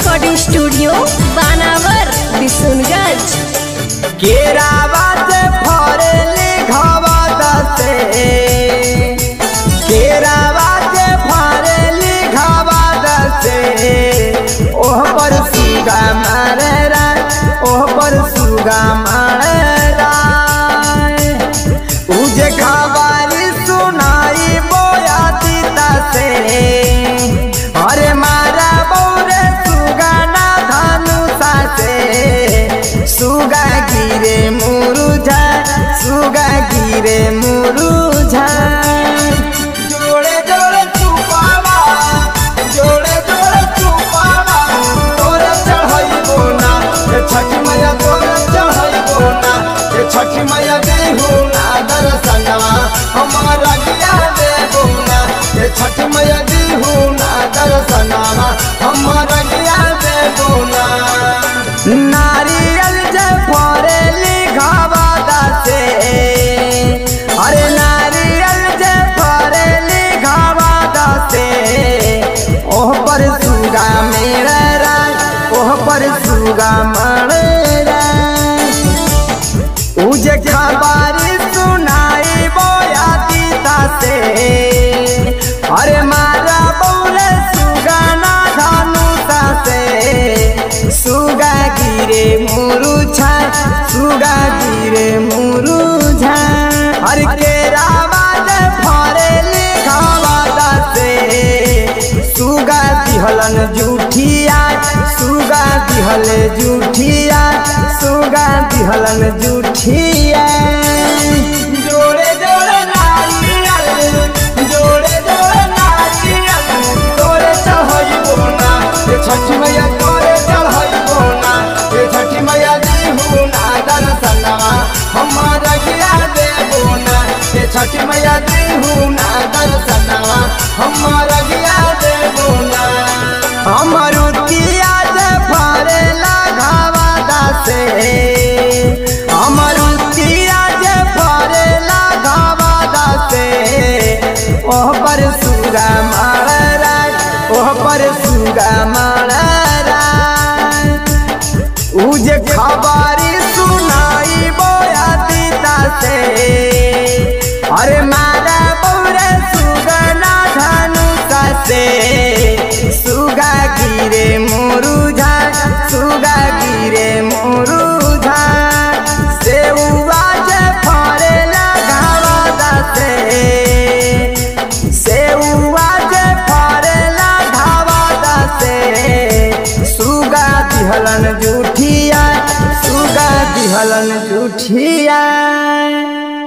recording studio बानावर Bishunganj केरावा से फरेली घावा दसे केरावा से फरेली घावा दसे ओह पर सुगा मारे राय ओह पर सुगा मारे राय उजे खबारी सुनाई बोया दीता से अरे मारा बौरे सुगा ना धनुषा से सुगा गिरे मुरुझा सुगा गिरे मुरुझा जोड़े जोड़े चुपावा जोड़े जोड़े चुपावा तोरे चढ़ई बोना ये छठी मैया तोरे चढ़ई बोना ये छठी मैया देहु ना दर्शनवा हमारा गिया दे बोना ये छठी मैया देहु ना दर्शनवा हमारा गिया दे बोना नारियल जे फरेली घावा दासे अरे नारियल जे फरेली घावा दासे ओह पर सुगा मेरा राय ओह पर सुगा मरे राय उजे खबारी सुनाई बोया दीता से अरे मारा बोले सुगाना धनुषा से सुगा गिरे मुरुझा सुगा गिरे मुरुझा अरे केरावा जे फरेली खावा से सुगा दिहलन जूठिया सुगा दिहल जूठिया सुगा दिहलन जूठिया जोड़े जोड़े नारियल जोड़े जोड़े नारियल तोरे चढ़ई बोना ये छठी मैया तोरे चढ़ई बोना ये छठी मैया दीहू ना दर्शनवा हमारा गिरा दे बोना ये छठी मैया दीहू ना दर्शनवा हमारा गिरा दे बोना अमरुतिया जे फरेला घावा दासे अमरुतिया जे फरेला घावा दासे ओह पर सुगा मारा ओह पर सुगा मारा उजे खबारी सुनाई बोया दीता से अरे मारा बौरे सुगना धनुषा से सुगा गिरे मुरुझा सुगा गिरे मुरुझा सेउआ जे फरेला घावा दासे सेउआ जे फरेला घावा दासे सुगा दिहलन जूठिया सुगा दिहलन जूठिया